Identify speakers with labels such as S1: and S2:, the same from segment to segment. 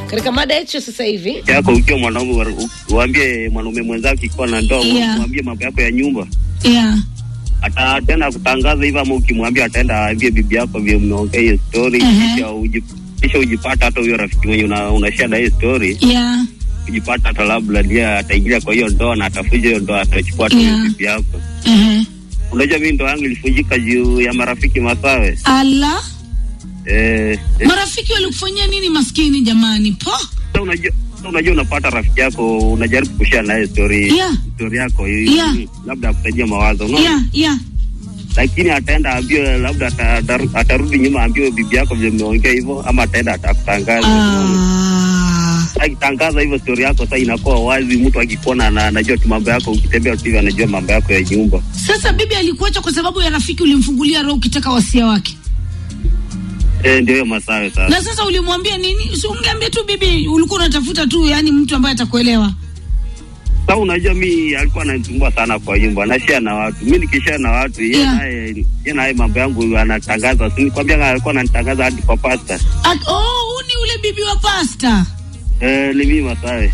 S1: katika mada yetu sasa hivi
S2: yako ukiwa mwanaume wa- uambie mwanaume mwenzako ikiwa na ndoa
S1: Yeah.
S2: mwambie mambo yako ya nyumba
S1: yeah.
S2: ataenda kutangaza hivyo ama ukimwambia ataenda aambie bibi yako vile mmeongea hiyo story
S1: Mhm.
S2: kisha uji- kisha ujipata hata huyo rafiki mwenye una, unashare na hiyo story
S1: Yeah.
S2: ujipata hata labda ndiye ataingilia kwa hiyo ndoa na atafuja hiyo ndoa atachukua hata
S1: Yeah.
S2: hiyo bibi yako
S1: Uh-huh.
S2: unajua mimi ndoa yangu ilifujika juu ya marafiki masawe
S1: ala
S2: eh, eh,
S1: marafiki walikufanyia nini maskini jamani po
S2: sasa unajua sasa unajua unapata rafiki yako unajaribu kushare naye story
S1: Yeah.
S2: story yako
S1: Yeah.
S2: mm, labda akutajia mawazo unaona
S1: yeah, yeah.
S2: lakini ataenda ambie labda ata- ataru- atarudi nyuma ambie bibi yako vile mmeongea hivyo ama ataenda atakutangaza
S1: Ah.
S2: akitangaza hivyo stori yako sasa inakuwa wazi mtu akikuona na anajua tu mambo yako ukitembea tu hivi anajua mambo yako ya nyumba
S1: sasa bibi alikuacha kwa sababu ya rafiki ulimfungulia roho ukitaka wasia wake
S2: eh ndio hiyo masawe sasa
S1: na sasa ulimwambia nini si ungeambia tu bibi ulikuwa unatafuta tu yani mtu ambaye atakuelewa
S2: sasa unajua mi alikuwa ananisumbua sana kwa nyumba nashia na watu mi nikishia na watu yeye
S1: Yeah.
S2: naye yeye naye mambo yangu anatangaza si nikwambia alikuwa ananitangaza hadi kwa pasta
S1: At, oh, huu ni ule bibi wa pasta
S2: eh ni mimi masawe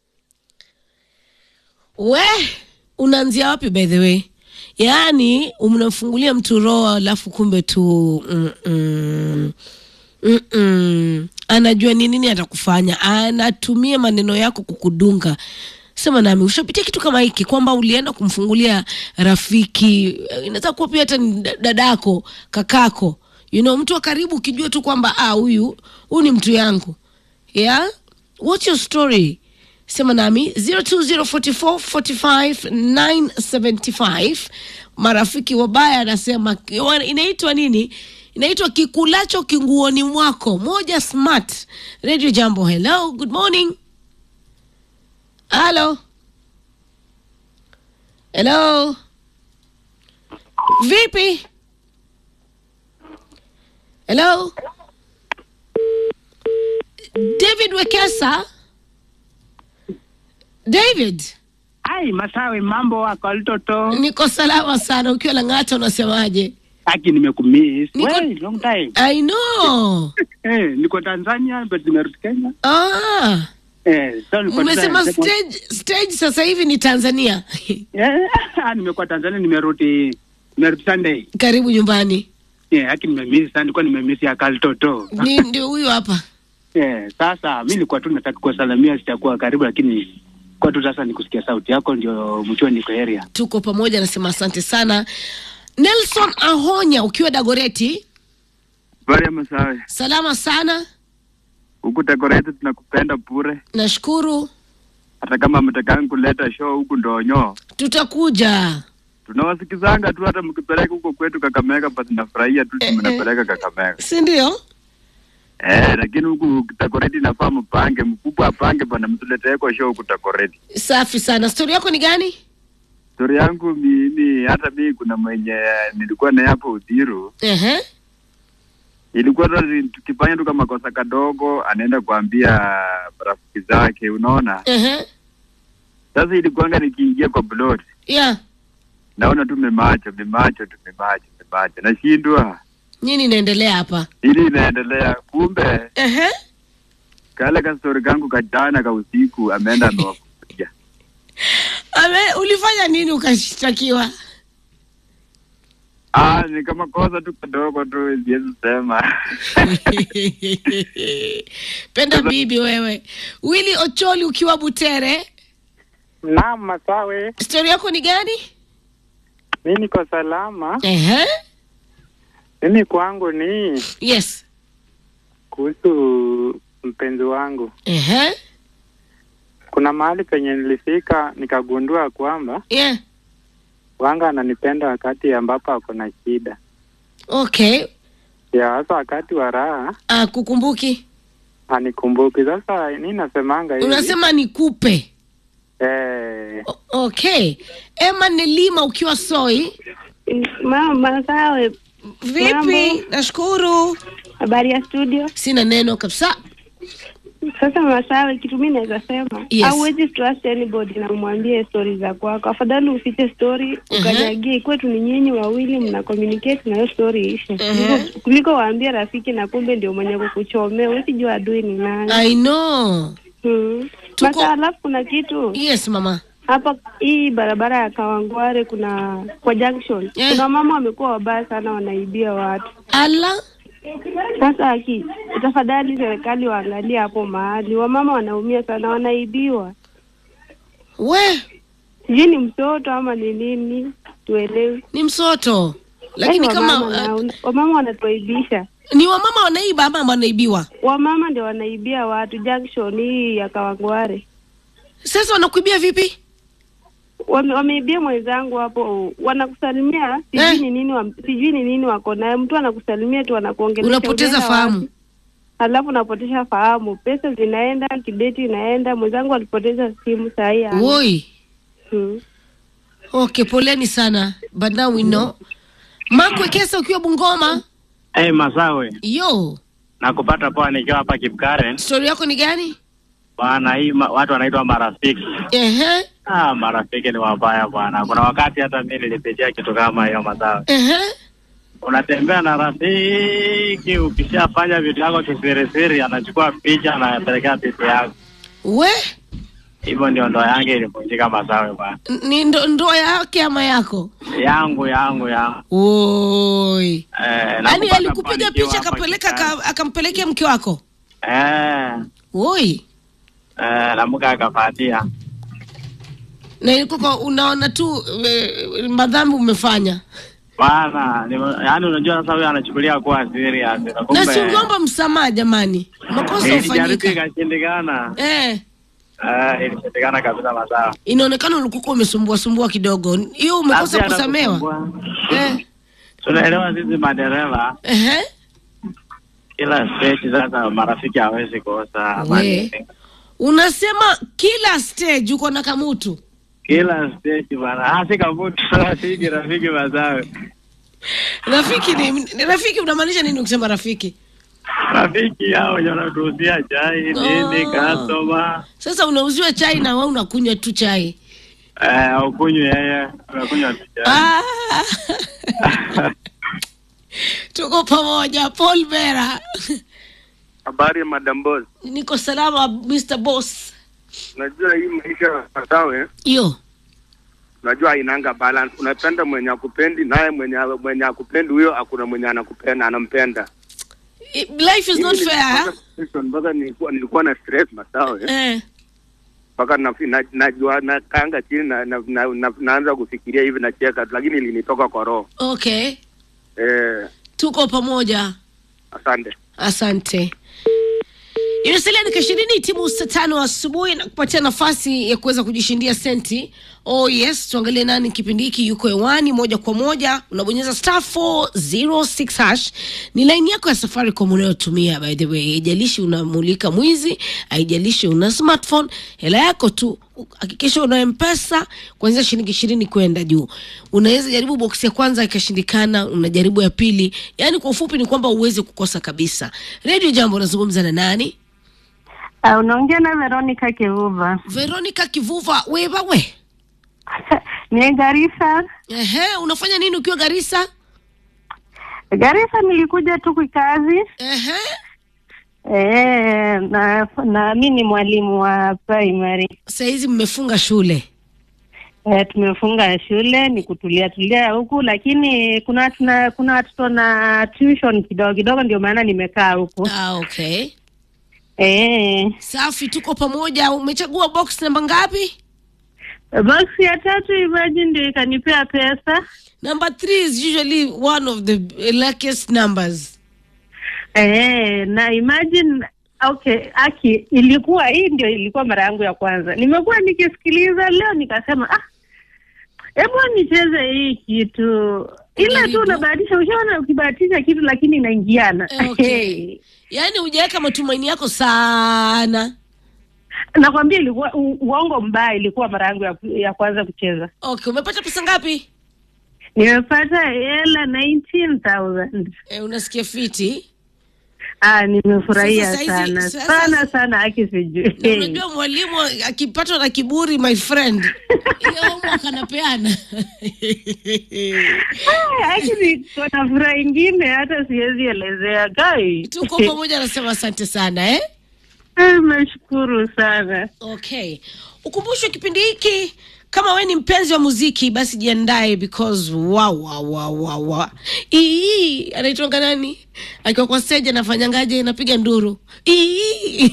S1: we unaanzia wapi by the way yaani unamfungulia mtu roho alafu kumbe tu mm-mm. Mm-mm. anajua ni nini atakufanya anatumia maneno yako kukudunga sema nami ushapitia kitu kama hiki kwamba ulienda kumfungulia rafiki eh, inaweza kuwa pia hata ni da- dadako kakako you know, mtu wa karibu ukijua tu kwamba ah, huyu huyu ni mtu yangu yeah what's your story sema nami 0204445975 marafiki wabaya anasema wa- inaitwa nini inaitwa kikulacho kinguoni mwako moja smart radio jambo hello good morning halo hello vipi hello david wekesa david
S3: Ai, Masawe, mambo wako alitoto?
S1: niko salama sana ukiwa lang'ata unasemaje
S3: Aki, nimekumiss.
S1: Niko-
S3: Wey, long time.
S1: i know
S3: Eh, niko Tanzania but nimerudi Kenya.
S1: ah,
S3: Eh, so niko
S1: umesema
S3: Tanzania.
S1: stage, stage sasa hivi ni tanzania
S3: Eh, ah, nimekuwa Tanzania nimerudi nimerudi Sunday.
S1: karibu nyumbani
S3: Eh, aki nimemiss sana, nilikuwa nimemiss ya kaltoto.
S1: ni ndio huyu hapa
S3: Eh, sasa mimi nilikuwa tu nataka kuwasalamia sitakuwa karibu lakini kwa tu sasa nikusikia sauti yako ndio mjue niko area.
S1: tuko pamoja nasema asante sana nelson ahonya ukiwa dagoreti
S4: Habari ya Masawe,
S1: salama sana
S4: huku Dagoretti tunakupenda bure,
S1: nashukuru
S4: hata kama mtakangi kuleta show huku Ndonyo,
S1: tutakuja
S4: tunawasikizanga tu, hata mkipeleka huko kwetu Kakamega, basi nafurahia tu
S1: Eh, eh.
S4: mnapeleka Kakamega
S1: si ndio
S4: eh, lakini huku Dagoretti nafaa mpange, mkubwa apange bana, mtuleteeko show huku Dagoretti.
S1: safi sana stori yako ni gani
S4: Stori yangu mimi, hata mimi kuna mwenye nilikuwa naye hapo Uthiru,
S1: Ehe.
S4: ilikuwa tu tukifanya tu kama kosa kadogo, anaenda kuambia rafiki zake, unaona.
S1: Ehe.
S4: Sasa ilikuwanga nikiingia kwa plot
S1: yeah
S4: naona tu memacho memacho tu memacho memacho nashindwa
S1: nini inaendelea hapa
S4: ili inaendelea kumbe
S1: Ehe.
S4: kale kastori kangu kajana ka usiku ameenda amewafuja
S1: Ame, ulifanya nini ukashtakiwa
S4: ah ni kama kosa tu kadogo tu siwezi sema
S1: penda bibi wewe wili ocholi ukiwa butere
S5: Naam, Masawe,
S1: stori yako ni gani
S5: mi niko salama.
S1: Ehe.
S5: Mimi kwangu ni
S1: yes
S5: kuhusu mpenzi wangu.
S1: Ehe.
S5: Kuna mahali penye nilifika nikagundua kwamba
S1: yeah
S5: wanga ananipenda wakati ambapo ako na shida
S1: okay
S5: ya hasa wakati wa raha
S1: ah, kukumbuki
S5: anikumbuki. Sasa mi nasemanga hivi
S1: unasema nikupe
S5: eh,
S1: O- okay ema nelima ukiwa soi
S6: Mama, sawe.
S1: vipi
S6: Mambo.
S1: nashukuru
S6: Habari ya studio?
S1: sina neno kabisa
S6: Sasa Masawe, kitu mi naweza sema
S1: Yes.
S6: hauwezi trust anybody na umwambie stori za kwako. Afadhali ufiche stori ukanyagie, kwetu ni nyinyi wawili mna communicate na hiyo stori ishe, kuliko, kuliko waambie rafiki na kumbe ndio mwenye kukuchomea. Huwezi jua adui ni nani.
S1: I know.
S6: Hmm.
S1: Tuko-
S6: Masa, alafu kuna kitu
S1: Yes mama.
S6: hapa hii barabara ya Kawangware, kuna kwa junction
S1: Eh.
S6: kuna mama wamekuwa wabaya sana, wanaibia watu.
S1: Ala.
S6: Sasa aki tafadhali serikali waangalie hapo mahali, wamama wanaumia sana, wanaibiwa.
S1: We,
S6: Sijui ni mtoto ama ni nini, tuelewe.
S1: ni msoto. Lakini
S6: Yaani
S1: kama
S6: wamama,
S1: uh,
S6: na, wamama wanatuaibisha,
S1: ni wamama wanaiba ama wanaibiwa?
S6: wamama ndio wanaibia watu junction hii ya Kawangware.
S1: Sasa wanakuibia vipi?
S6: Wame, wameibia mwenzangu hapo, wanakusalimia sijui
S1: Eh.
S6: ni nini wa, sijui ni nini wako naye. Mtu anakusalimia tu anakuongelesha,
S1: Unapoteza
S6: unaenda
S1: fahamu.
S6: wapi? Halafu unapoteza fahamu, pesa zinaenda, kibeti inaenda. Mwenzangu alipoteza simu saa hii hana.
S1: Woi.
S6: Hmm.
S1: Okay, poleni sana. But now we know. Makwe Kesa ukiwa Bungoma.
S3: Hey, Masawe,
S1: Yo,
S3: nakupata poa nikiwa hapa Kipkaren.
S1: story yako ni gani?
S3: Bwana, hii ma, watu wanaitwa marafiki.
S1: Ehe.
S3: Ah, marafiki ni wabaya bwana. Kuna wakati hata mimi nilipitia kitu kama hiyo Masawe.
S1: Ehe.
S3: Unatembea na rafiki, ukishafanya vitu yako kisirisiri, anachukua picha anapelekea picha yako.
S1: We,
S3: Hivyo ndio ndoa yangu ilivunjika Masawe bwana.
S1: ni ndo, ndoa yake ama yako?
S3: Yangu yangu yangu.
S1: Woi.
S3: Eh,
S1: Yaani
S3: nakupata
S1: alikupiga
S3: poa nikiwa
S1: picha
S3: hapa
S1: akapeleka
S3: Kipkaren.
S1: ka, akampelekea mke wako?
S3: Eh,
S1: Woi.
S3: eh, na mke akafuatia.
S1: Na ilikuwa kwa- unaona tu e, madhambi umefanya.
S3: Bwana, ni- yaani unajua sasa huyo anachukulia kuwa serious. Na
S1: Na
S3: kumbe
S1: si ungeomba msamaha jamani. Makosa
S3: ilijaribu
S1: hufanyika.
S3: ikashindikana.
S1: Eh.
S3: Eh, ilishindikana kabisa Masawe.
S1: Inaonekana ulikuwa umesumbua sumbua kidogo. Hiyo umekosa
S3: Basi
S1: kusamewa.
S3: anakusumbua.
S1: Eh.
S3: Tunaelewa sisi madereva
S1: Ehe.
S3: kila stage sasa marafiki hawezi kosa
S1: We. Unasema kila stage uko na kamutu.
S3: kila stage bana hasi kavutu rafiki rafiki Masawe
S1: Rafiki ni, ni rafiki unamaanisha nini ukisema rafiki?
S3: rafiki hao wenye wanatuuzia chai nini
S1: Ah.
S3: customer
S1: Sasa unauziwa chai na wewe unakunywa tu chai.
S3: eh ukunywe yeye unakunywa tu chai
S1: Ah. Tuko pamoja Paul Bera.
S7: Habari ya Madam Boss.
S1: Niko salama Mr. Boss.
S7: Najua hii maisha Masawe,
S1: Yo.
S7: najua hainanga balance. Unapenda mwenye akupendi, naye mwenye mwenye akupendi huyo hakuna mwenye anakupenda anampenda.
S1: I- Life is not
S7: Mimi
S1: fair.
S7: nilipata depression mpaka nilikuwa nilikuwa na stress Masawe,
S1: Eh.
S7: mpaka na, na, najua nakaanga chini na, na, na, na, naanza kufikiria hivi nacheka, lakini ilinitoka kwa roho
S1: Okay.
S7: eh.
S1: Tuko pamoja.
S7: Asante.
S1: Asante. Imesalia dakika ishirini timu saa tano asubuhi na kupatia nafasi ya kuweza kujishindia senti. Oh yes, tuangalie nani kipindi hiki yuko hewani moja kwa moja. Unabonyeza star 406 hash, ni laini yako ya Safaricom unayotumia by the way. Haijalishi unamulika mwizi, haijalishi una smartphone, hela yako tu hakikisha una mpesa kuanzia shilingi ishirini kwenda juu. Unaweza jaribu boksi ya kwanza ikashindikana, unajaribu ya pili. Yaani kwa ufupi ni kwamba uweze kukosa kabisa. Radio Jambo, unazungumza na nani?
S6: Uh, unaongea na Veronica Kivuva.
S1: Veronica Kivuva, wewe we.
S6: ni Garissa.
S1: Ehe, unafanya nini ukiwa Garissa?
S6: Garissa nilikuja tu kikazi.
S1: Ehe.
S6: Eh, na na mi ni mwalimu wa primary.
S1: Saa hizi mmefunga shule.
S6: Eh, tumefunga shule ni kutulia tulia huku, lakini kuna tuna, kuna watoto na tuition kidogo kidogo, ndio maana nimekaa huku.
S1: Ah, okay.
S6: Eh,
S1: Safi, tuko pamoja. Umechagua box namba ngapi?
S6: box ya tatu imagine ndio ikanipea pesa.
S1: Number three is usually one of the luckiest numbers.
S6: Eh, na imagine okay, aki ilikuwa hii ndio ilikuwa mara yangu ya kwanza. Nimekuwa nikisikiliza leo nikasema ah, hebu nicheze hii kitu. Ile
S1: Jaribu.
S6: tu unabahatisha, ushaona ukibahatisha kitu lakini inaingiana.
S1: Eh, okay. Yaani hujaweka matumaini yako sana.
S6: Nakwambia ilikuwa u- uongo mbaya, ilikuwa mara yangu ya, ya kwanza kucheza.
S1: Okay, umepata pesa ngapi?
S6: Nimepata hela 19,000.
S1: Eh, unasikia fiti?
S8: Ah, nimefurahia
S1: Sasa saizi-
S8: sana
S1: sasa-
S8: sana sana, aki
S1: na
S8: sijui
S1: unajua mwalimu akipatwa na kiburi my friend ile homework anapeana
S8: Actually, kuna furaha ingine hata siwezi elezea gai.
S1: tuko pamoja anasema asante sana eh?
S8: Nimeshukuru sana.
S1: okay ukumbushwe kipindi hiki kama we ni mpenzi wa muziki basi jiandae because wa wa wa wa wa ii anaitwanga nani akiwa kwa stage anafanyangaje anapiga nduru ii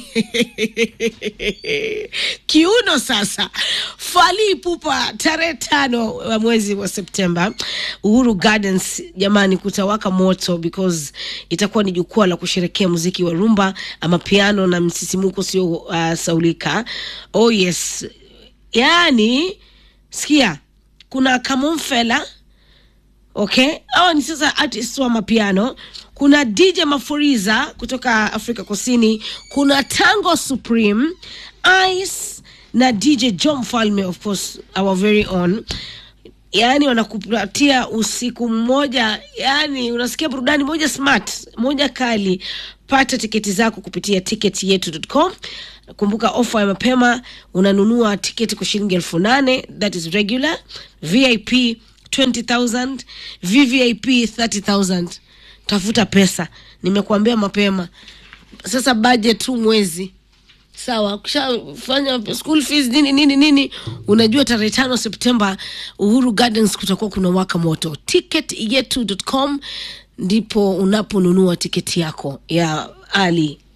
S1: kiuno sasa fali pupa tarehe tano wa mwezi wa septemba uhuru gardens jamani kutawaka moto because itakuwa ni jukwaa la kusherekea muziki wa rumba ama piano na msisimuko sio uh, saulika oh yes yaani sikia kuna kamomfela okay hawa ni sasa artist wa mapiano kuna dj mafuriza kutoka afrika kusini kuna tango supreme ice na dj john mfalme of course our very own yaani wanakupatia usiku mmoja yaani unasikia burudani moja smart moja kali pata tiketi zako kupitia tiketi yetu.com kumbuka ofa ya mapema unanunua tiketi kwa shilingi elfu nane that is regular vip 20000 vvip 30000 tafuta pesa nimekuambia mapema sasa budget tu mwezi sawa ukishafanya school fees nini nini nini unajua tarehe tano septemba uhuru gardens kutakuwa kuna waka moto ticket yetu.com ndipo unaponunua tiketi yako ya ali